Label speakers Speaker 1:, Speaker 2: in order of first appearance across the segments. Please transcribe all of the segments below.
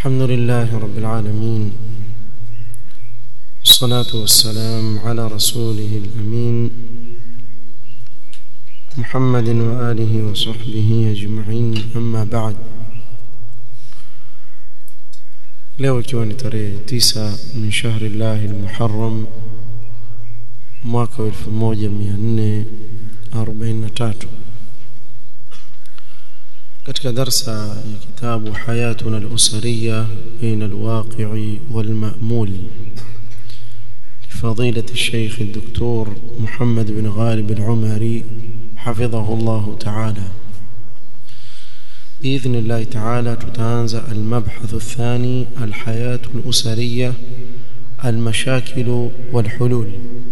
Speaker 1: الحمد لله رب العالمين والصلاة والسلام على رسوله الأمين محمد وآله وصحبه أجمعين أما بعد leo ikiwa ni tarehe tisa min shahri llahi lmuharram mwaka wa elfu moja mia nne arobaini na tatu katika darsa ya kitabu hayatuna alusariya baina alwaqi'i walma'mul لفضيلة الشيخ الدكتور محمد بن غالب العمري حفظه الله تعالى بإذن الله تعالى تتنازع المبحث الثاني الحياة الأسرية المشاكل والحلول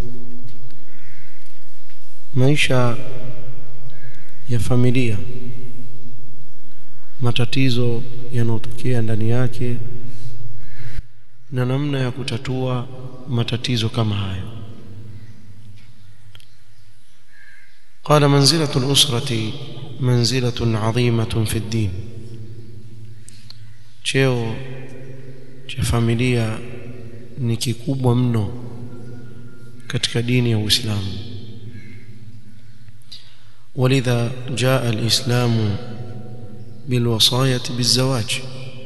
Speaker 1: maisha ya familia matatizo yanayotokea ndani yake na namna ya kutatua matatizo kama hayo قال منزلة الأسرة منزلة عظيمة في الدين cheo cha familia ni kikubwa mno katika dini ya Uislamu ولذا جاء الإسلام بالوصاية بالزواج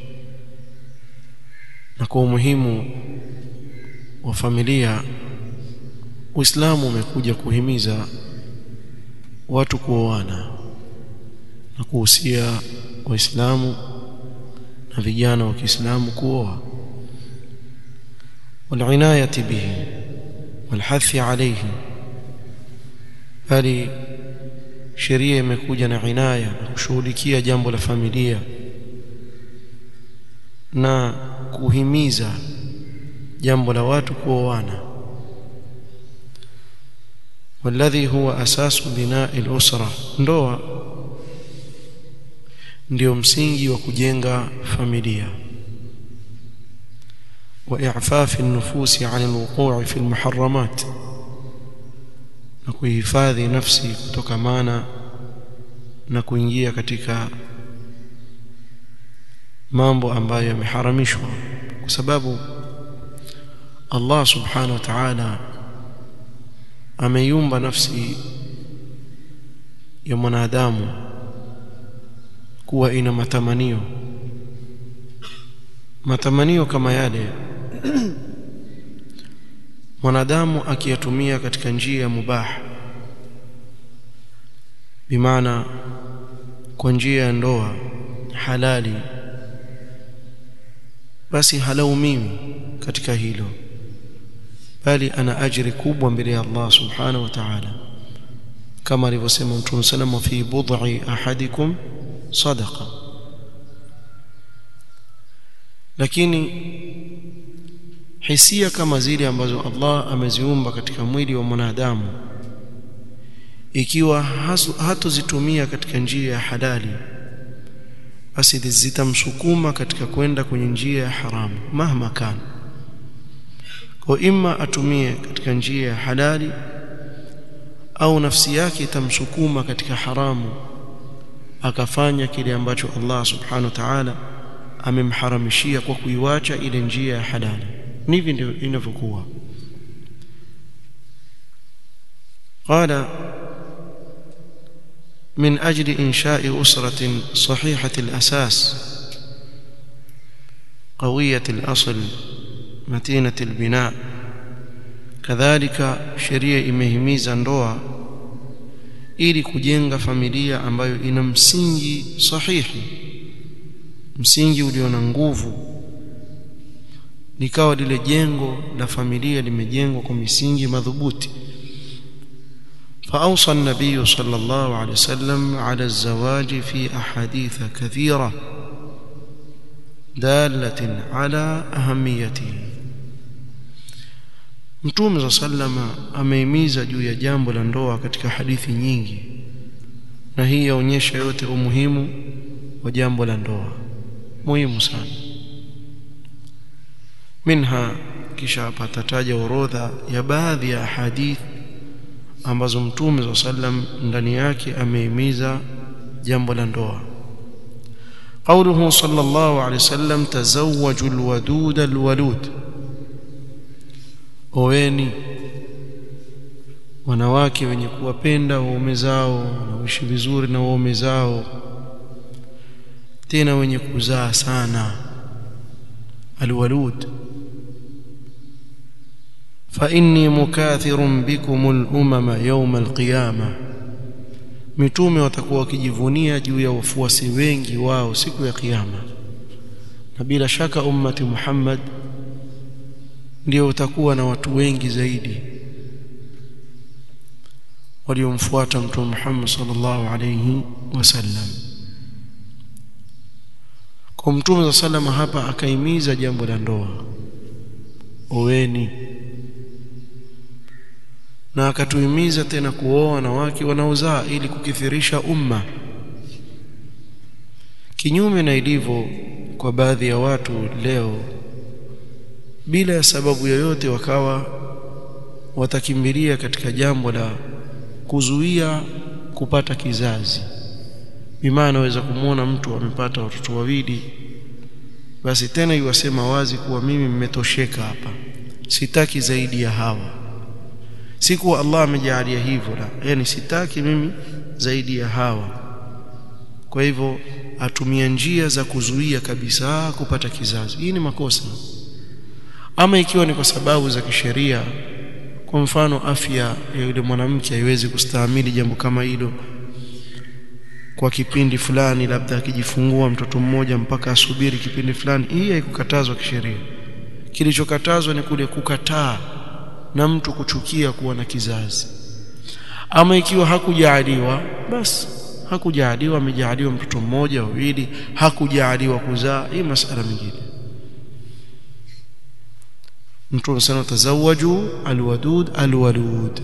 Speaker 1: na kwa umuhimu wa familia Uislamu umekuja kuhimiza watu kuoana na kuhusia waislamu na vijana wa Kiislamu kuoa والعناية به والحث عليه bali sheria imekuja na inaya na kushughulikia jambo la familia na kuhimiza jambo la watu kuoana والذي هو أساس بناء الأسرة ndoa ndio msingi wa kujenga familia وإعفاف النفوس عن الوقوع في المحرمات na kuhifadhi nafsi kutokamana na kuingia katika mambo ambayo yameharamishwa kwa sababu Allah subhanahu wa ta'ala ameiumba nafsi ya mwanadamu kuwa ina matamanio matamanio kama yale mwanadamu akiyatumia katika njia ya mubah bimaana kwa njia ya ndoa halali basi halaumiwi katika hilo bali ana ajiri kubwa mbele ya Allah subhanahu wa ta'ala kama alivyosema Mtume sallam fi bud'i ahadikum sadaqa lakini hisia kama zile ambazo Allah ameziumba katika mwili wa mwanadamu ikiwa hatozitumia katika njia ya halali basi zitamsukuma katika kwenda kwenye njia ya haramu mahma kana kwa imma atumie katika njia ya halali au nafsi yake itamsukuma katika haramu akafanya kile ambacho Allah subhanahu wa ta'ala amemharamishia kwa kuiwacha ile njia ya halali hivi ndivyo inavyokuwa قال من أجل إنشاء أسرة صحيحة الأساس قوية الأصل متينة البناء كذلك sheria imehimiza ndoa ili kujenga familia ambayo ina msingi sahihi msingi ulio na nguvu likawa lile jengo la familia limejengwa kwa misingi madhubuti فأوصى النبي صلى الله عليه وسلم على الزواج في أحاديث كثيرة دالة على أهميته Mtume za sallama ameimiza juu ya jambo la ndoa katika hadithi nyingi na hii yaonyesha yote umuhimu wa jambo la ndoa muhimu sana minha kisha apatataja orodha ya baadhi ya hadithi ambazo mtume za sallam ndani yake amehimiza jambo la ndoa قوله صلى الله عليه وسلم تزوجوا الودود الولود oweni wanawake wenye kuwapenda waume zao wanaoishi vizuri na waume zao tena wenye kuzaa sana alwalud fa inni mukathirun bikum al-umama yawm al-qiyama mitume watakuwa wakijivunia juu ya wafuasi wengi wao siku ya kiyama na bila shaka ummati Muhammad ndio utakuwa na watu wengi zaidi waliomfuata mtume Muhammad sallallahu alayhi wasallam kwa mtume sallallahu hapa akaimiza jambo la ndoa oweni na akatuhimiza tena kuoa wanawake wanaozaa ili kukithirisha umma kinyume na ilivyo kwa baadhi ya watu leo bila ya sababu yoyote wakawa watakimbilia katika jambo la kuzuia kupata kizazi bimaana anaweza kumwona mtu amepata watoto wawili basi tena iwasema wazi kuwa mimi mmetosheka hapa sitaki zaidi ya hawa si kuwa Allah amejalia hivyo la yani sitaki mimi zaidi ya hawa kwa hivyo atumia njia za kuzuia kabisa kupata kizazi hii ni makosa ama ikiwa ni kwa sababu za kisheria kwa mfano afya ya yule mwanamke haiwezi kustahimili jambo kama hilo kwa kipindi fulani labda akijifungua mtoto mmoja mpaka asubiri kipindi fulani hii haikukatazwa kisheria kilichokatazwa ni kule kukataa na mtu kuchukia kuwa na kizazi ama ikiwa hakujaaliwa basi hakujaaliwa amejaaliwa mtoto mmoja wawili hakujaaliwa kuzaa hii masala mingine mtume sana tazawaju alwadud alwalud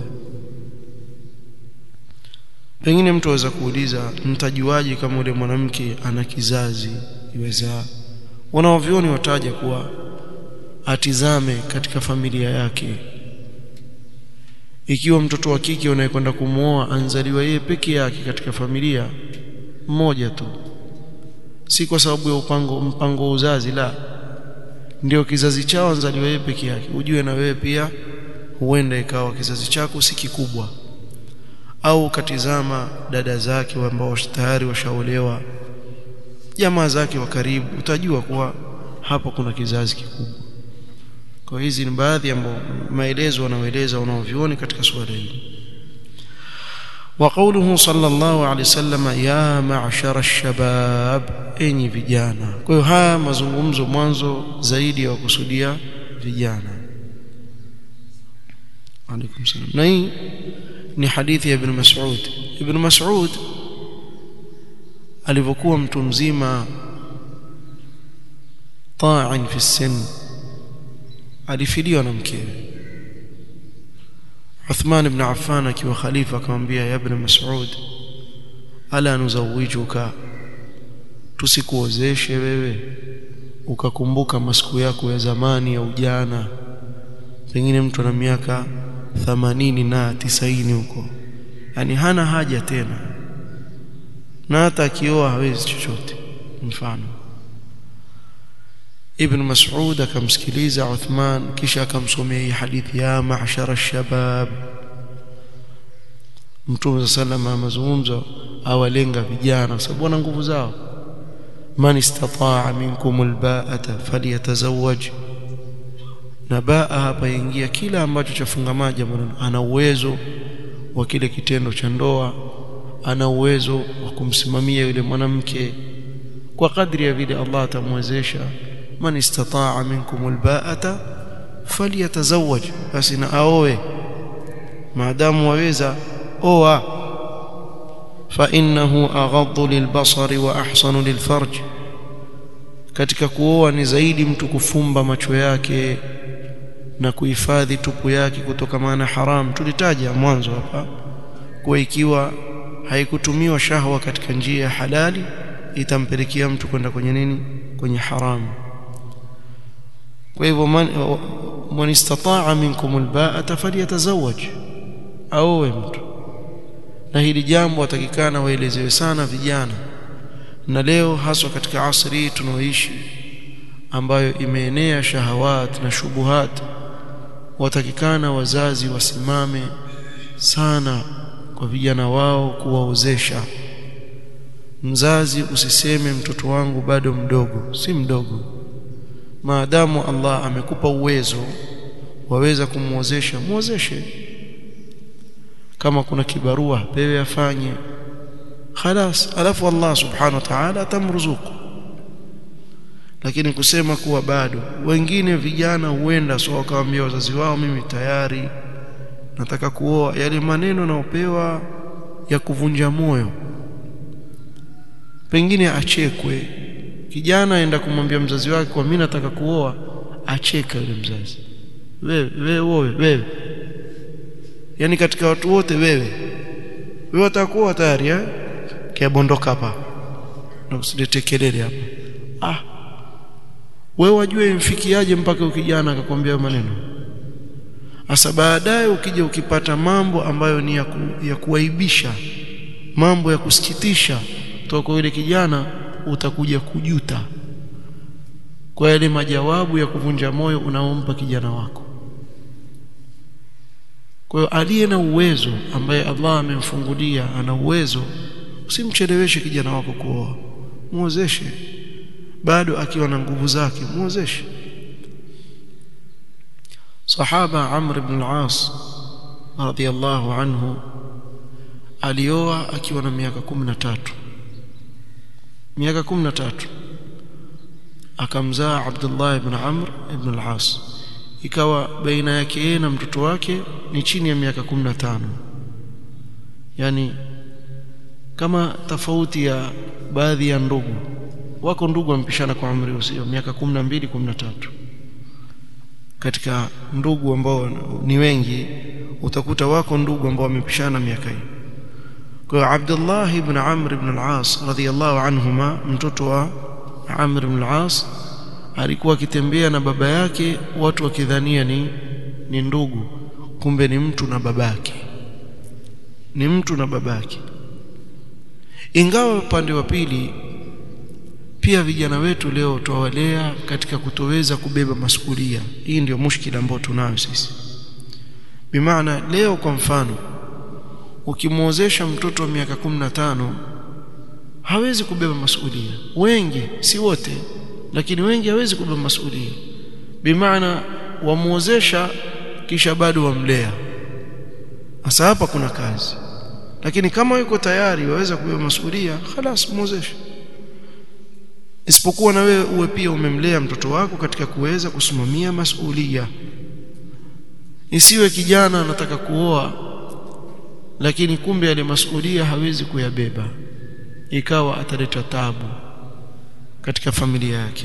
Speaker 1: pengine mtu aweza kuuliza mtajuaje kama yule mwanamke ana kizazi iweza wanaovioni wataja kuwa atizame katika familia yake ikiwa mtoto wa kike unayekwenda kumwoa anzaliwa yeye peke yake katika familia mmoja tu si kwa sababu ya upango mpango wa uzazi la ndio kizazi chao anzaliwa yeye peke yake ujue na wewe pia huenda ikawa kizazi chako si kikubwa au ukatizama dada zake ambao tayari washaolewa jamaa zake wa karibu utajua kuwa hapo kuna kizazi kikubwa kwa hizi ni baadhi ya maelezo wanaoeleza wanaovioni katika suala hili وقوله صلى الله عليه وسلم يا معشر الشباب enyi vijana kwa hiyo haya mazungumzo mwanzo zaidi ya kusudia vijana alaikum salam na hii ni hadithi ya ibn Mas'ud ibn Mas'ud alivyokuwa mtu mzima ta'in fi sin alifiliwa na mkewe Uthman ibn Affan akiwa khalifa akamwambia ya ibn Mas'ud ala nuzawijuka tusikuozeshe wewe ukakumbuka masiku yako ya zamani ya ujana pengine mtu ana miaka 80 na 90 huko yani hana haja tena na hata akioa hawezi chochote mfano Ibn Mas'ud akamsikiliza Uthman kisha akamsomea hii hadithi ya ma'shara shabab Mtume sallama mazungumzo awalenga vijana kwa sababu wana nguvu zao man istata'a minkum alba'ata falyatazawwaj na baa hapa ingia kila ambacho chafungamana jambo ana uwezo wa kile kitendo cha ndoa ana uwezo wa kumsimamia yule mwanamke kwa kadri ya vile Allah atamwezesha man istata'a minkum alba'ata falyatazawwaj basi na aoe maadamu waweza oa fa innahu aghaddu lilbasari wa ahsanu lilfarj katika kuoa ni zaidi mtu kufumba macho yake na kuhifadhi tupu yake kutoka na haram tulitaja mwanzo hapa kwa ikiwa haikutumiwa shahwa katika njia ya halali itampelekea mtu kwenda kwenye nini kwenye haramu kwa hivyo man istata'a minkum alba'ata falyatazawwaj aowe mtu na hili jambo atakikana waelezewe sana vijana na leo haswa katika asri tunaoishi ambayo imeenea shahawat na shubuhat watakikana wazazi wasimame sana kwa vijana wao kuwaozesha mzazi usiseme mtoto wangu bado mdogo si mdogo maadamu Allah amekupa uwezo waweza kumwozesha muozeshe kama kuna kibarua pewe afanye khalas alafu Allah subhanahu wa ta'ala atamruzuku lakini kusema kuwa bado wengine vijana huenda so wakawaambia wazazi wao mimi tayari nataka kuoa yale maneno naopewa ya kuvunja moyo pengine achekwe kijana aenda kumwambia mzazi wake kwa mimi nataka kuoa acheka yule mzazi wewe wewe wewe wewe yani katika watu wote wewe wewe utakuwa tayari eh kiabondoka hapa na usilete kelele hapa ah wewe wajue mfikiaje mpaka ukijana akakwambia maneno asa baadaye ukija ukipata mambo ambayo ni ya, ku, ya kuaibisha mambo ya kusikitisha kutoka kwa yule kijana utakuja kujuta kwa yale majawabu ya kuvunja moyo unaompa kijana wako kwa hiyo aliye na uwezo ambaye Allah amemfungulia ana uwezo usimcheleweshe kijana wako kuoa muozeshe bado akiwa na nguvu zake muozeshe sahaba Amr ibn al-As radiyallahu anhu alioa akiwa na miaka 13 miaka 13 akamzaa Abdullah ibn Amr ibn al-As ikawa baina yake yeye na mtoto wake ni chini ya miaka 15 yani kama tofauti ya baadhi ya ndugu wako ndugu wampishana kwa umri usio miaka 12 13 katika ndugu ambao ni wengi utakuta wako ndugu ambao wamepishana miaka hii kwa Abdullah ibn Amr ibn al-As radhiyallahu anhuma mtoto wa Amr ibn al-As alikuwa akitembea na baba yake watu wakidhania ni ni ndugu kumbe ni mtu na babake ni mtu na babake ingawa upande wa pili pia vijana wetu leo tuwalea katika kutoweza kubeba masukulia hii ndio mushkila ambao tunayo sisi bimaana leo kwa mfano ukimwozesha mtoto wa miaka 15 hawezi kubeba masukulia wengi si wote lakini wengi hawezi kubeba masukulia bimaana wamwozesha kisha bado wamlea sasa hapa kuna kazi lakini kama yuko tayari waweza kubeba masukulia خلاص muozeshe isipokuwa na wewe uwe pia umemlea mtoto wako katika kuweza kusimamia masulia isiwe kijana anataka kuoa lakini kumbe yale masulia hawezi kuyabeba ikawa ataleta tabu katika familia yake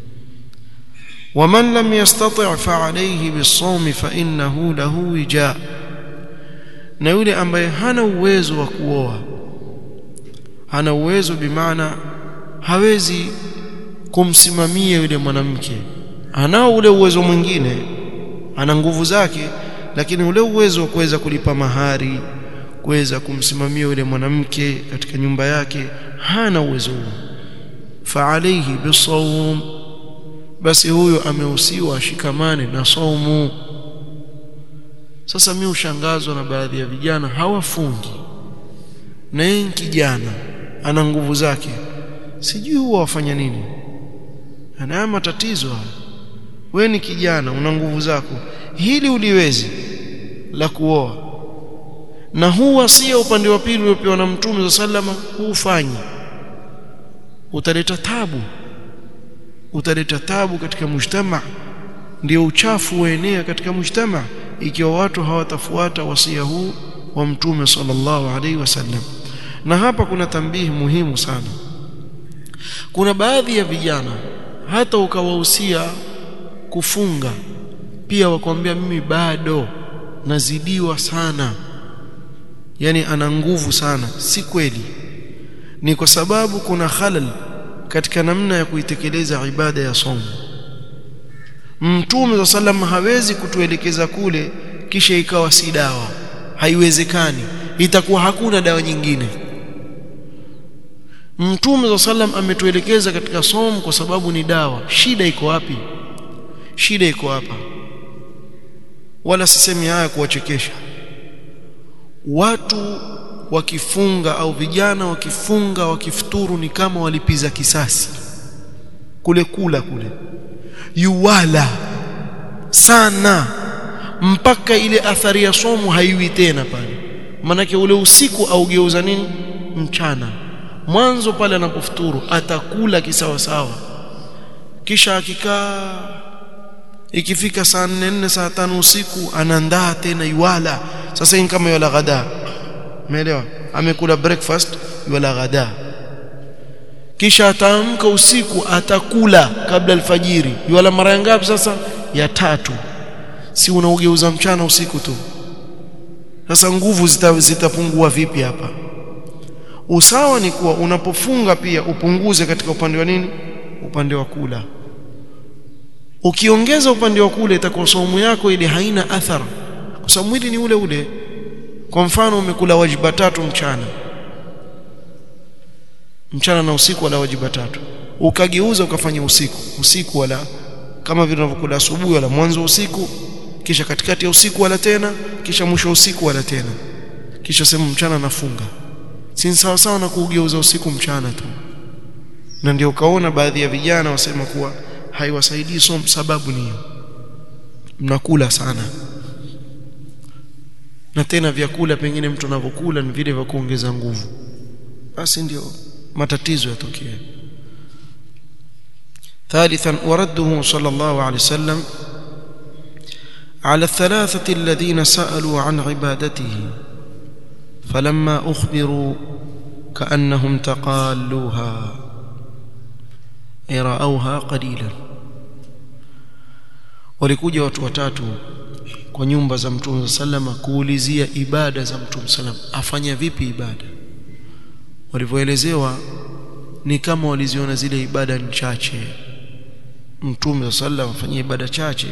Speaker 1: ومن لم يستطع فعليه بالصوم فإنه له وجاء na yule ambaye hana uwezo wa kuoa hana uwezo bimaana hawezi kumsimamia yule mwanamke anao ule uwezo mwingine ana nguvu zake lakini ule uwezo wa kuweza kulipa mahari kuweza kumsimamia yule mwanamke katika nyumba yake hana uwezo huo fa alayhi bisawm basi huyo amehusiwa ashikamane na saumu sasa mimi ushangazwa na baadhi ya vijana hawafungi na yeye kijana ana nguvu zake sijui huwa wafanya nini ana matatizo haya wewe ni kijana una nguvu zako hili uliwezi la kuoa na huu wasia upande wa pili uliopewa na mtume za sallama huufanyi utaleta tabu utaleta tabu katika mujtama ndio uchafu uenea katika mujtama ikiwa watu hawatafuata wasia huu wa mtume sallallahu alaihi wasallam na hapa kuna tambihi muhimu sana kuna baadhi ya vijana hata ukawahusia kufunga pia wakwambia mimi bado nazidiwa sana yani ana nguvu sana si kweli ni kwa sababu kuna khalal katika namna ya kuitekeleza ibada ya somo Mtume wa sallam hawezi kutuelekeza kule kisha ikawa si dawa haiwezekani itakuwa hakuna dawa nyingine Mtume za sallam ametuelekeza katika somo kwa sababu ni dawa. Shida iko wapi? Shida iko hapa. Wala sisemi haya kuwachekesha watu. Wakifunga au vijana wakifunga wakifuturu, ni kama walipiza kisasi kule kula kule, yuwala sana mpaka ile athari ya somo haiwi tena pale, manake ule usiku augeuza nini mchana mwanzo pale anapofuturu atakula kisawasawa, kisha akikaa, ikifika saa nne nne saa tano usiku anaandaa tena iwala. Sasa hii kama yala ghada, umeelewa? Amekula breakfast, yala ghada, kisha ataamka usiku atakula kabla alfajiri, yala mara ya ngapi? Sasa ya tatu. Si unaugeuza mchana usiku tu? Sasa nguvu zitapungua zita vipi hapa? Usawa ni kuwa unapofunga pia upunguze katika upande wa nini, upande wa kula. Ukiongeza upande wa kula, itakuwa saumu yako ile haina athara, kwa sababu mwili ni ule ule. Kwa mfano, umekula wajiba tatu mchana, mchana na usiku, wala wajiba tatu, ukageuza ukafanya usiku, usiku wala kama vile unavyokula asubuhi, wala mwanzo usiku, kisha katikati ya usiku wala tena, kisha mwisho usiku wala tena, kisha sema mchana nafunga si sawa sawa na kuugeuza usiku mchana tu. Na ndio ukaona baadhi ya vijana wasema kuwa haiwasaidii somo, sababu ni hiyo, mnakula sana, na tena vyakula pengine mtu anavyokula ni vile vya kuongeza nguvu, basi ndio matatizo yatokea. Thalithan, waradduhu sallallahu alayhi wasallam ala athalathati alladhina sa'alu an ibadatihi falamma ukhbiru kaannahum taqalluha ay raauha qalilan, walikuja watu watatu kwa nyumba za Mtume sallama kuulizia ibada za Mtume sallama, afanya vipi ibada. Walivyoelezewa ni kama waliziona zile ibada ni chache, Mtume sallama afanyia ibada chache,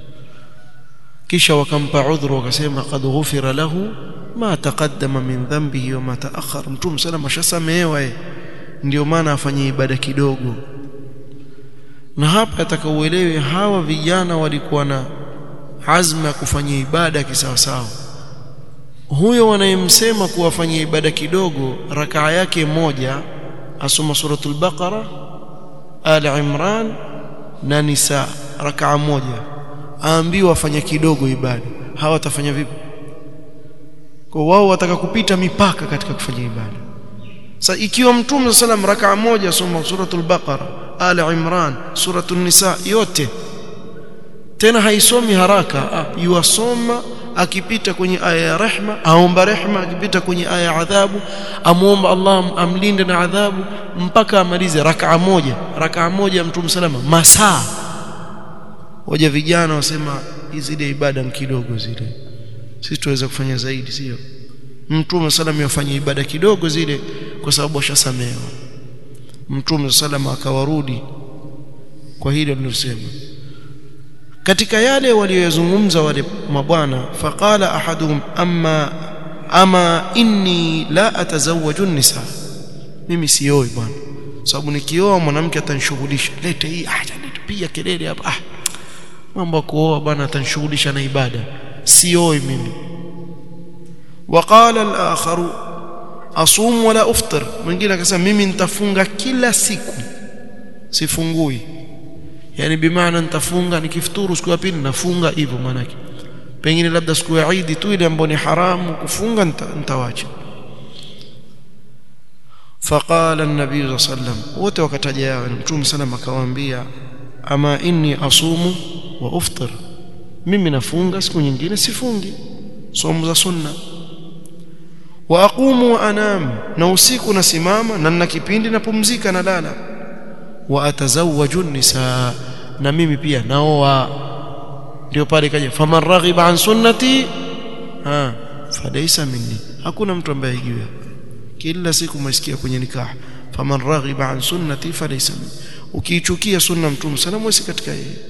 Speaker 1: kisha wakampa udhuru, wakasema qad ghufira lahu ma taqaddama min dhanbihi wa ma ta'akhkhara. Mtume sallam ashasamehewa, ndio maana afanye ibada kidogo. Na hapa atakauelewe, hawa vijana walikuwa na azma ya kufanya ibada kisawasawa. Huyo wanayemsema kuwafanyia ibada kidogo, rakaa yake moja asoma suratul Baqara, Ali Imran na Nisa, rakaa moja, aambiwa afanye kidogo ibada. Hawa watafanya vipi? Kwa wao wataka kupita mipaka katika kufanya ibada. Sasa ikiwa Mtume sallam rakaa moja soma suratul Baqara, Ali Imran, suratul Nisa yote, tena haisomi haraka, yuwasoma akipita kwenye aya ya rehma aomba rehma, akipita kwenye aya ya adhabu amuomba Allah amlinde na adhabu, mpaka amalize rakaa moja. Rakaa moja Mtume salama masaa. Waja vijana wasema zile ibada ni kidogo zile sisi tuweza kufanya zaidi, sio? Mtume sallam yafanya ibada kidogo zile, kwa sababu ashasamehewa. Mtume sallam akawarudi kwa hilo nilosema. Katika yale waliyozungumza wale mabwana, faqala ahaduhum amma ama inni la atazawwaju nisa, mimi sioi bwana, sababu nikioa mwanamke atanishughulisha, lete hii, acha nitupiga kelele hapa, ah, mambo ya kuoa bwana, atanishughulisha na ibada sioi mimi. Waqala al-akharu asum wala uftir, mwingine akasema mimi nitafunga kila siku sifungui, yani bimaana nitafunga nikifuturu siku ya pili nafunga hivyo. Maanake pengine labda siku ya Idi tu ile ambayo ni haramu kufunga nitawacha. Faqala an-nabii sallallahu alayhi wasallam, wote wakataja yao, Mtume sallam akawaambia, ama inni asumu wa uftir mimi nafunga siku nyingine sifungi somo za sunna. Wa aqumu wa anam, na usiku nasimama na nina kipindi napumzika na lala. Wa atazawwaju nisa, na mimi pia naoa. Ndio pale kaja faman raghiba an sunnati ha falaysa minni, hakuna mtu ambaye hijui. Kila siku masikia kwenye nikah faman raghiba an sunnati falaysa minni, ukiichukia sunna Mtume sallallahu alayhi wasallam katika yeye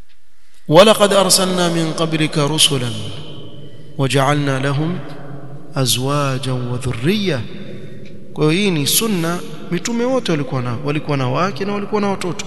Speaker 1: walaqad arsalna min qablika rusulan waja'alna lahum azwajan wa dhurriya kwa hiyo hii ni sunna mitume wote walikuwa nao walikuwa na wake na walikuwa na watoto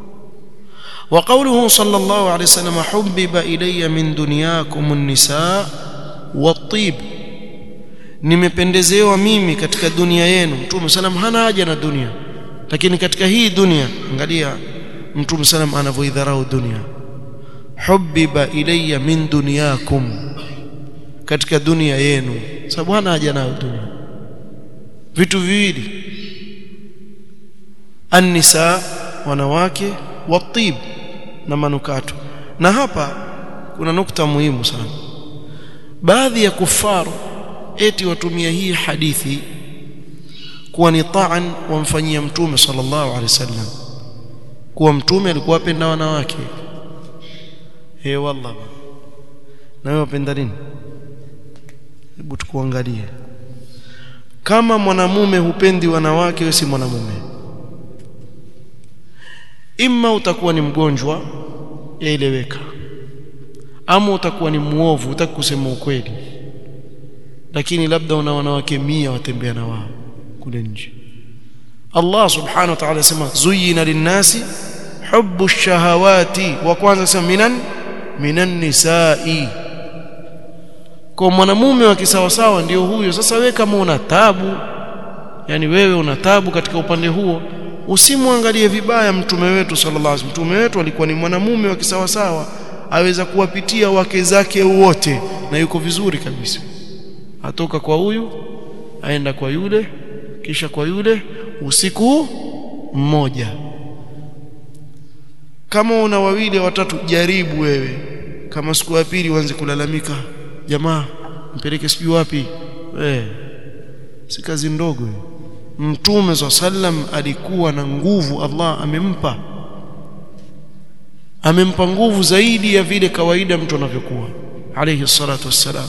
Speaker 1: وقوله صلى الله عليه وسلم حبب إلي من دنياكم النساء والطيب nimependezewa mimi katika dunia yenu mtume salam hana haja na dunia lakini katika hii dunia angalia mtume salam anavyoidharau dunia hubbiba ilayya min dunyakum katika dunia yenu sababu hana haja nayo dunia vitu viwili annisa wanawake watib na manukato na hapa kuna nukta muhimu sana baadhi ya kufaru eti watumia hii hadithi kuwa ni taan wamfanyia mtume sallallahu alaihi wasallam kuwa mtume alikuwa apenda wanawake eh wallah na wewe wapenda nini hebu tukuangalie kama mwanamume hupendi wanawake wewe si mwanamume imma utakuwa ni mgonjwa yaeleweka ama utakuwa ni muovu utaki kusema ukweli lakini labda una wanawake mia watembea na wao kule nje Allah subhanahu wa ta'ala sema zuyina linnasi hubbu shahawati wa kwanza sema minan minan nisai kwa mwanamume wa kisawasawa ndio huyo sasa wewe kama una tabu yani wewe una tabu katika upande huo usimwangalie vibaya mtume wetu sallallahu alaihi wasallam mtume wetu alikuwa ni mwanamume wa kisawasawa aweza kuwapitia wake zake wote na yuko vizuri kabisa atoka kwa huyu aenda kwa yule kisha kwa yule usiku mmoja kama una wawili watatu jaribu wewe kama siku ya pili uanze kulalamika jamaa mpeleke sijui wapi eh si kazi ndogo mtume za sallam alikuwa na nguvu Allah amempa amempa nguvu zaidi ya vile kawaida mtu anavyokuwa alayhi salatu wassalam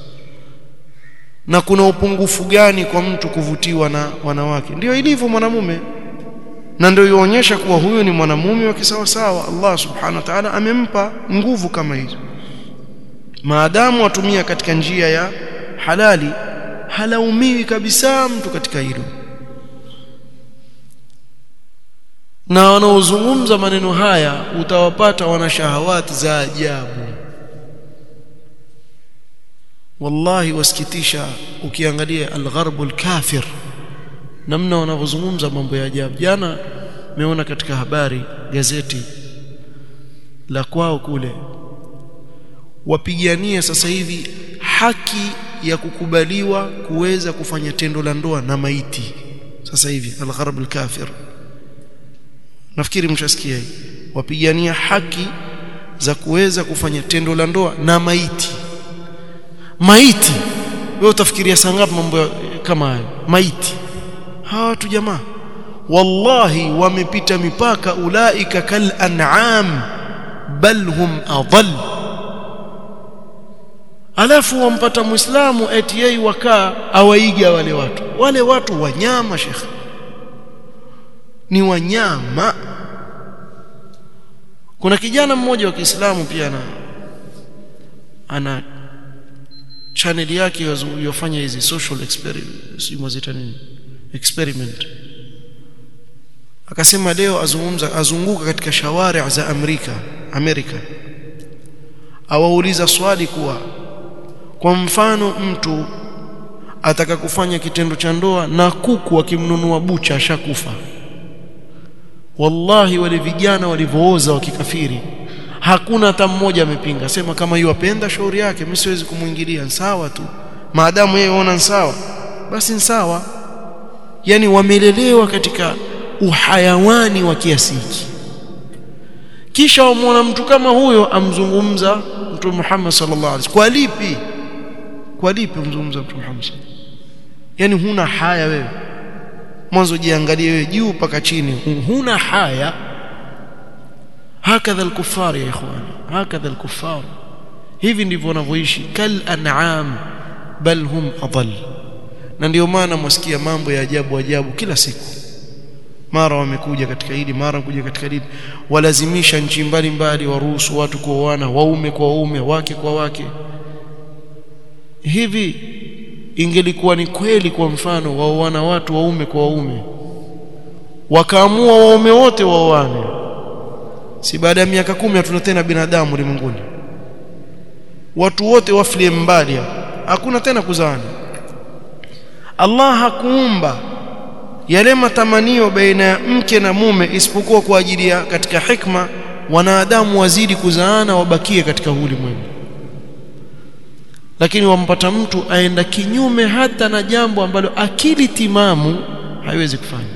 Speaker 1: na kuna upungufu gani kwa mtu kuvutiwa na wanawake ndio ilivyo mwanamume na ndio ionyesha kuwa huyu ni mwanamume wa kisawasawa Allah subhanahu wa ta'ala amempa nguvu kama hizo maadamu atumia katika njia ya halali halaumiwi kabisa mtu katika hilo na wanaozungumza maneno haya utawapata wana shahawati za ajabu wallahi wasikitisha ukiangalia algharbul kafir namna wanavyozungumza mambo ya ajabu jana meona katika habari gazeti la kwao kule wapigania sasa hivi haki ya kukubaliwa kuweza kufanya tendo la ndoa na maiti sasa hivi algharb alkafir nafikiri mshasikia hii wapigania haki za kuweza kufanya tendo la ndoa na maiti maiti wewe utafikiria saa ngapi mambo kama hayo maiti hawa watu jamaa wallahi wamepita mipaka ulaika kal an'am bal hum adall alafu wampata muislamu eti yeye wakaa awaiga wale watu wale watu wanyama shekhe ni wanyama kuna kijana mmoja wa Kiislamu pia ana ana channel yake yofanya hizi social experiment si mwazita nini experiment akasema leo azungumza azunguka katika shawari za Amerika Amerika awauliza swali kuwa kwa mfano mtu ataka kufanya kitendo cha ndoa na kuku akimnunua bucha ashakufa wallahi wale vijana walivyooza wakikafiri hakuna hata mmoja amepinga sema kama hiyo apenda shauri yake mimi siwezi kumuingilia sawa tu maadamu yeye ona sawa basi sawa yani wamelelewa katika uhayawani wa kiasi hiki kisha wamwona mtu kama huyo amzungumza mtume Muhammad sallallahu alaihi wasallam kwa lipi kwa lipi umzungumza mtume Muhammad yani huna haya wewe mwanzo jiangalie wewe juu mpaka chini huna haya hakadha al-kuffar ya ikhwan hakadha al-kuffar hivi ndivyo wanavyoishi kal an'am bal hum adall na ndio maana mwasikia mambo ya ajabu ajabu kila siku mara wamekuja katika hili mara kuja katika hili walazimisha nchi mbalimbali waruhusu watu kuoana waume kwa waume wake kwa wake hivi ingelikuwa ni kweli kwa mfano waoana watu waume kwa waume wakaamua waume wote waoane si baada ya miaka kumi hatuna tena binadamu ulimwenguni watu wote wafilie mbali hakuna tena kuzaana Allah hakuumba yale matamanio baina ya mke na mume isipokuwa kwa ajili ya katika hikma wanadamu wazidi kuzaana wabakie katika ulimwengu lakini wampata mtu aenda kinyume hata na jambo ambalo akili timamu haiwezi kufanya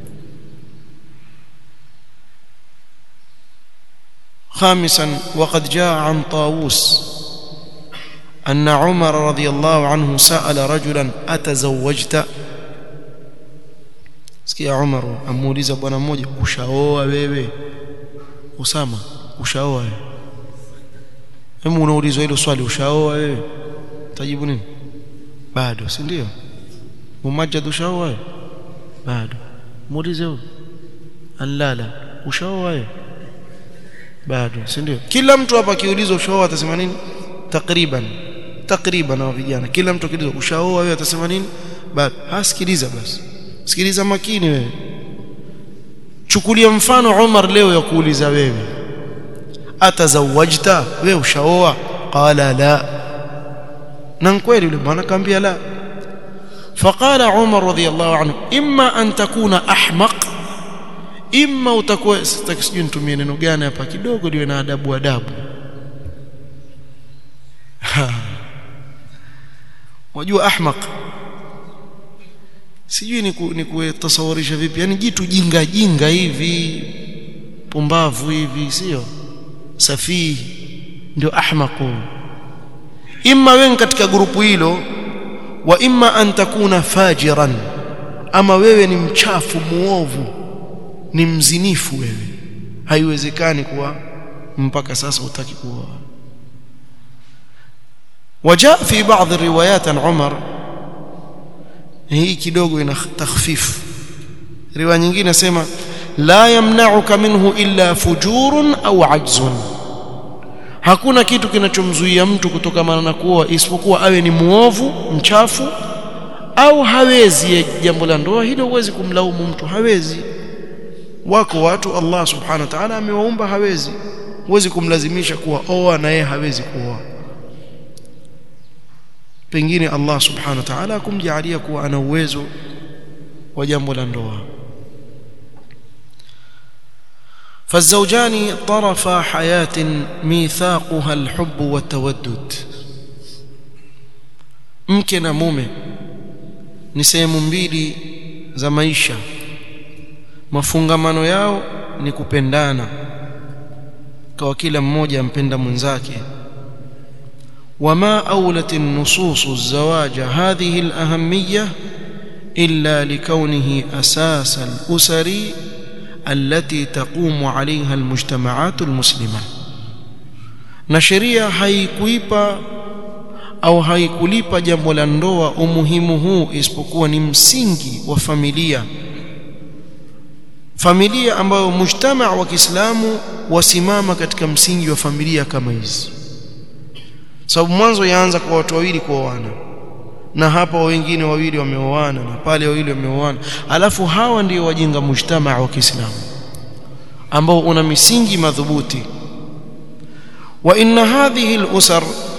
Speaker 1: خامسا وقد جاء عن طاووس أن عمر رضي الله عنه سأل رجلا أتزوجت sikia Umar amuuliza bwana mmoja ushaoa wewe Usama ushaoa wewe Hebu unaulizwa hilo swali ushaoa wewe utajibu nini bado si ndio Mumajjad ushaoa wewe bado muulize huyo alala ushaoa wewe bado si ndio kila mtu hapa akiulizwa ushaoa atasema nini takriban takriban na vijana kila mtu akiulizwa ushaoa wewe atasema nini bado hasikiliza basi sikiliza makini wewe chukulia mfano Umar leo ya kuuliza wewe atazawajta wewe ushaoa qala la na kweli yule bwana kaambia la فقال عمر رضي الله عنه اما ان تكون احمق اما utakuwa sitaki sijui nitumie neno gani hapa kidogo liwe na adabu adabu wajua ahmaq sijui ni ku, ni kutasawurisha vipi yani jitu jinga jinga hivi pumbavu hivi sio safihi ndio ahmaqu imma wewe katika grupu hilo wa imma an takuna fajiran ama wewe ni mchafu muovu ni mzinifu wewe haiwezekani kuwa mpaka sasa utaki kuoa وجاء في بعض الروايات عن عمر hii kidogo ina takhfif riwaya nyingine nasema la yamna'uka minhu illa fujurun au ajzun hakuna kitu kinachomzuia mtu kutokamana na kuoa isipokuwa awe ni muovu mchafu au hawezi jambo la ndoa hilo huwezi kumlaumu mtu hawezi wako watu Allah subhanahu wa ta'ala amewaumba hawezi huwezi kumlazimisha kuwa oa na yeye hawezi kuoa pengine Allah subhanahu wa ta'ala kumjalia kuwa ana uwezo wa jambo la ndoa فالزوجان طرفا حياة ميثاقها الحب والتودد mke na mume ni sehemu mbili za maisha mafungamano yao ni kupendana kwa kila mmoja ampenda mwenzake وما أولت النصوص الزواج هذه الأهمية إلا لكونه أساس الأسر التي تقوم عليها المجتمعات المسلمة نشريا haikuipa au haikulipa jambo la ndoa umuhimu huu isipokuwa ni msingi wa familia familia ambayo mujtamaa wa Kiislamu wasimama katika msingi wa familia kama hizi sababu mwanzo yaanza kwa watu wawili kuoana na hapa wengine wawili wameoana na pale wawili wameoana alafu hawa ndio wajenga mujtamaa wa Kiislamu ambao una misingi madhubuti wa inna hadhihi al-usar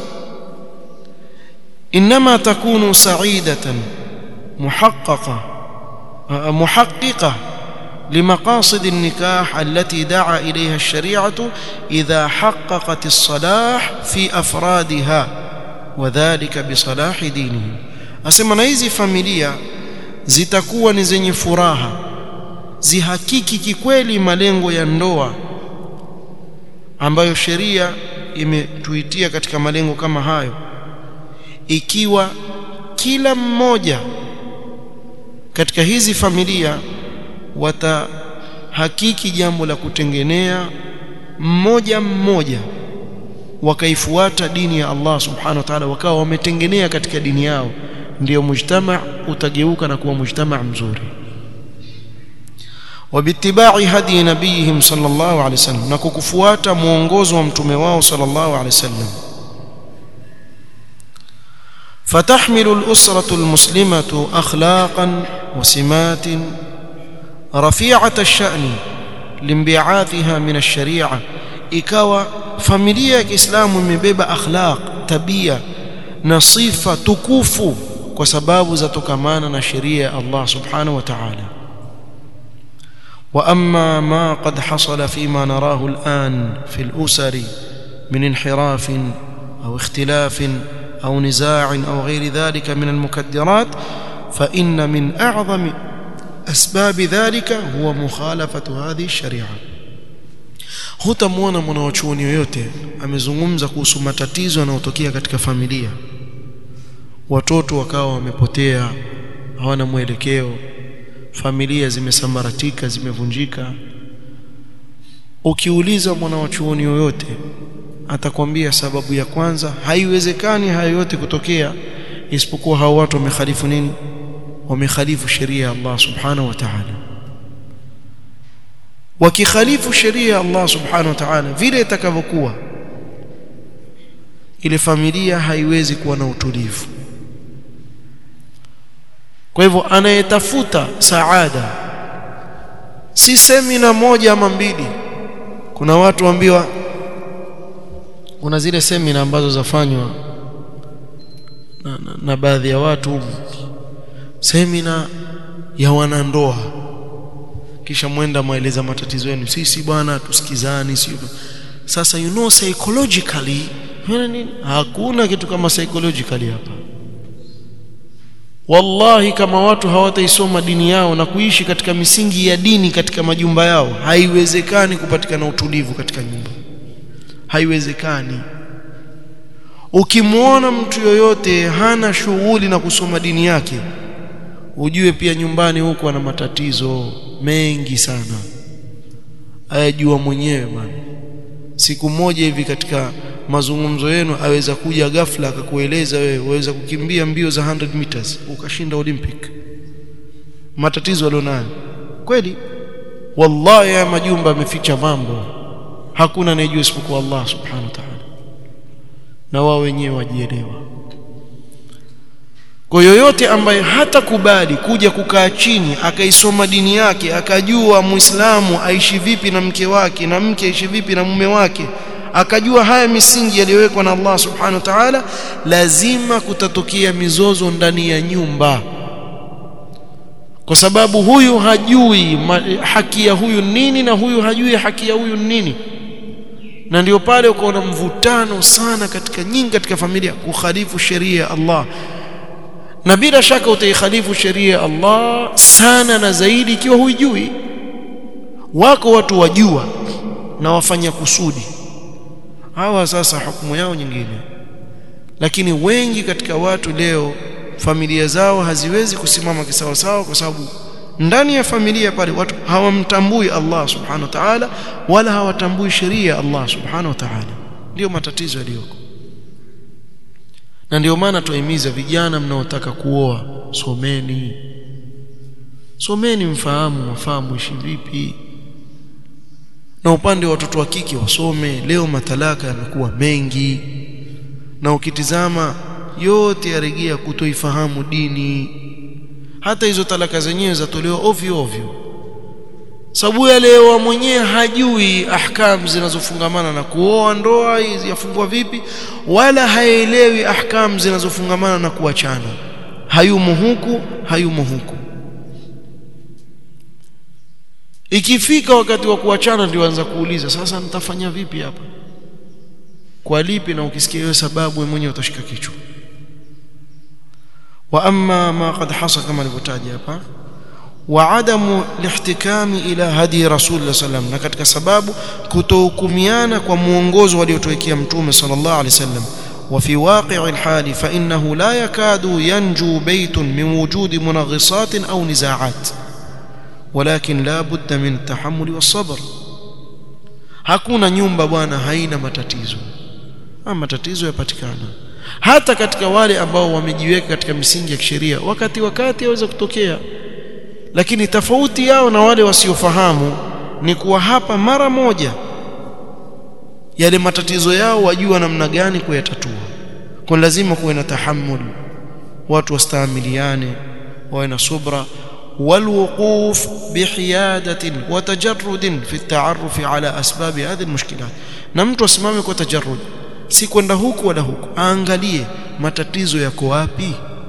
Speaker 1: inma takunu sa'idatan muhaqqaqa muhaqqiqa لمقاصد النكاح التي دعا إليها الشريعة إذا حققت الصلاح في أفرادها وذلك بصلاح دينهم أسمى نايزي فاميليا zitakuwa ni zenye furaha zihakiki kikweli malengo ya ndoa ambayo sheria imetuitia katika malengo kama hayo ikiwa kila mmoja katika hizi familia watahakiki jambo la kutengenea mmoja mmoja wakaifuata dini ya Allah subhanahu wa ta'ala wakawa wametengenea katika dini yao ndio mujtama utageuka na kuwa mujtama mzuri وباتباع هدي نبيهم صلى الله عليه وسلم na kukufuata muongozo wa mtume wao صلى الله عليه وسلم فتحمل الأسرة المسلمة أخلاقا وسمات رفيعة الشأن لانبعاثها من الشريعة ikawa familia ya Kiislamu imebeba akhlaq tabia na sifa tukufu kwa sababu zatokamana na sheria ya Allah subhanahu wa ta'ala واما ما قد حصل فيما نراه الان في الاسر من انحراف او اختلاف او نزاع او غير ذلك من المكدرات فان من اعظم اسباب ذلك هو مخالفه هذه الشريعه hutamwona mwanachuoni yoyote amezungumza kuhusu matatizo yanayotokea katika familia watoto wakawa wamepotea hawana mwelekeo familia zimesambaratika zimevunjika ukiuliza mwanachuoni yoyote atakwambia sababu ya kwanza haiwezekani hayo yote kutokea isipokuwa hao watu wamekhalifu nini wamekhalifu sheria ya Allah subhanahu wa ta'ala wakikhalifu sheria ya Allah subhanahu wa ta'ala vile itakavyokuwa ile familia haiwezi kuwa na utulivu kwa hivyo anayetafuta saada si semina moja ama mbili kuna watu waambiwa kuna zile semina ambazo zafanywa na, na, na baadhi ya watu semina ya wanandoa kisha mwenda maeleza matatizo yenu sisi bwana tusikizani sio sasa you know psychologically nini hakuna kitu kama psychologically hapa wallahi kama watu hawataisoma dini yao na kuishi katika misingi ya dini katika majumba yao haiwezekani kupatikana utulivu katika nyumba haiwezekani ukimwona mtu yoyote hana shughuli na kusoma dini yake ujue pia nyumbani huko ana matatizo mengi sana ayajua mwenyewe bwana siku moja hivi katika mazungumzo yenu aweza kuja ghafla akakueleza wewe waweza kukimbia mbio za 100 meters ukashinda olympic matatizo alionayo kweli wallahi ya majumba yameficha mambo hakuna anayejua isipokuwa Allah subhanahu wa ta'ala na wao wenyewe wajielewa kwa yoyote ambaye hatakubali kuja kukaa chini akaisoma dini yake akajua muislamu aishi vipi na mke wake na mke aishi vipi na mume wake akajua haya misingi yaliyowekwa na Allah subhanahu wa ta'ala lazima kutatokea mizozo ndani ya nyumba kwa sababu huyu hajui haki ya huyu nini na huyu hajui haki ya huyu nini na ndio pale ukaona mvutano sana katika nyingi katika familia kukhalifu sheria ya Allah na bila shaka utaikhalifu sheria ya Allah sana na zaidi ikiwa huijui wako watu wajua na wafanya kusudi hawa sasa hukumu yao nyingine lakini wengi katika watu leo familia zao haziwezi kusimama kisawasawa kwa sababu ndani ya familia pale watu hawamtambui Allah subhanahu wa ta'ala wala hawatambui sheria ya Allah subhanahu wa ta'ala ndio matatizo yaliyoko na ndio maana tuahimiza vijana mnaotaka kuoa someni someni mfahamu wafahamu ishi vipi na upande wa watoto wa kike wasome leo matalaka yamekuwa mengi na ukitizama yote yarejea kutoifahamu dini hata hizo talaka zenyewe zatolewa ovyo ovyo sababu yalewa mwenyewe hajui ahkam zinazofungamana na kuoa ndoa yafungwa vipi wala haelewi ahkam zinazofungamana na kuachana hayumo huku hayumo huku ikifika wakati wa kuachana ndio anza kuuliza sasa nitafanya vipi hapa kwa lipi na ukisikia hiyo sababu wewe mwenyewe utashika kichwa wa amma ma qad hasa kama alivyotaja hapa wa adamu lihtikami ila hadi rasul sallam na katika sababu kutohukumiana kwa muongozo waliotuwekea mtume sallallahu alaihi wasallam وفي واقع الحال فإنه لا يكاد ينجو بيت من وجود منغصات أو نزاعات ولكن لا بد من التحمل والصبر hakuna nyumba bwana haina matatizo ama matatizo yapatikana hata katika wale ambao wamejiweka katika misingi ya kisheria wakati wakati yaweza kutokea lakini tofauti yao na wale wasiofahamu ni kuwa hapa mara moja yale matatizo yao wajua namna gani kuyatatua kwa lazima kuwe na tahammul watu wastaamiliane wawe na subra والوقوف بحيادة وتجرد في التعرف على أسباب هذه المشكلات na mtu asimame kwa tajarrud si kwenda huku wala huku aangalie matatizo yako wapi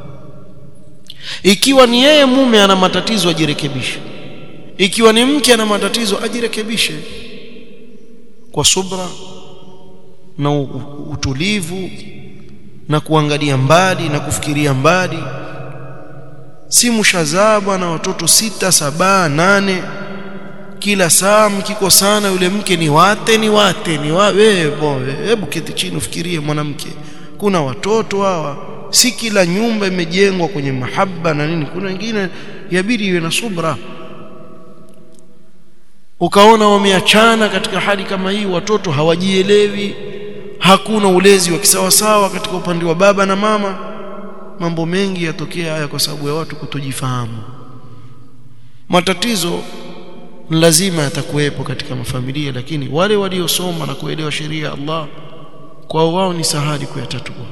Speaker 1: ikiwa ni yeye mume ana matatizo ajirekebishe ikiwa ni mke ana matatizo ajirekebishe kwa subra na utulivu na kuangalia mbali na kufikiria mbali si mshazaa bwana watoto sita saba nane kila saa mkikosana yule mke ni wate ni wate ni wa wewe hebu keti chini ufikirie mwanamke kuna watoto hawa si kila nyumba imejengwa kwenye mahaba na nini kuna wengine yabidi iwe na subra ukaona wameachana katika hali kama hii watoto hawajielewi hakuna ulezi wa kisawasawa katika upande wa baba na mama mambo mengi yatokea haya kwa sababu ya watu kutojifahamu matatizo lazima yatakuwepo katika mafamilia lakini wale waliosoma na kuelewa sheria ya Allah kwa wao ni sahali kuyatatua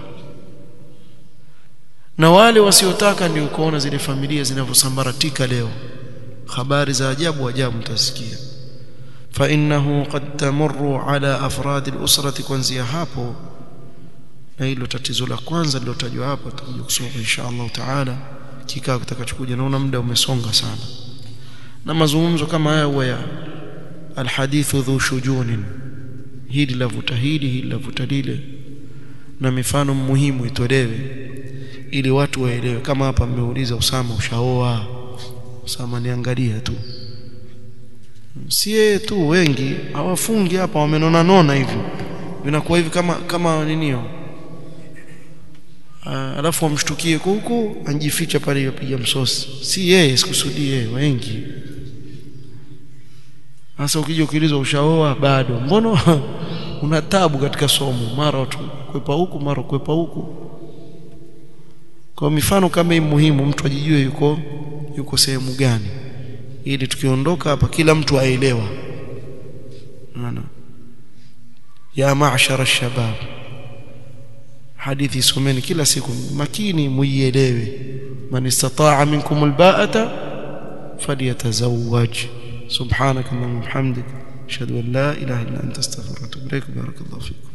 Speaker 1: na wale wasiotaka ndio ukaona zile familia zinavyosambaratika leo habari za ajabu ajabu mtasikia fa innahu qad tamurru ala afrad al-usrati kuanzia hapo na hilo tatizo la kwanza lilotajwa hapo tutakuja kusoma insha Allah taala kikao kitakachokuja naona muda umesonga sana na mazungumzo kama haya huwa ya alhadithu dhu shujunin hili lavuta hili hili lavuta lile na mifano muhimu itolewe ili watu waelewe kama hapa mmeuliza Usama ushaoa Usama niangalia tu sie tu wengi hawafungi hapa wamenona nona hivi vinakuwa hivi kama kama ninio alafu wamshtukie huku anjificha pale yapiga msosi si yeye sikusudie yeye wengi sasa ukija ukiulizwa ushaoa bado mbona una tabu katika somo mara watu kwepa huku mara kwepa huku kwa mifano kama hii muhimu mtu ajijue yuko yuko sehemu gani ili tukiondoka hapa kila mtu aelewa maana ya ma'shara shabab hadithi someni kila siku makini muielewe man istata'a minkum alba'ata falyatazawwaj subhanaka allahumma hamdik ashhadu an la ilaha illa anta astaghfiruka wa atubu ilaik barakallahu fikum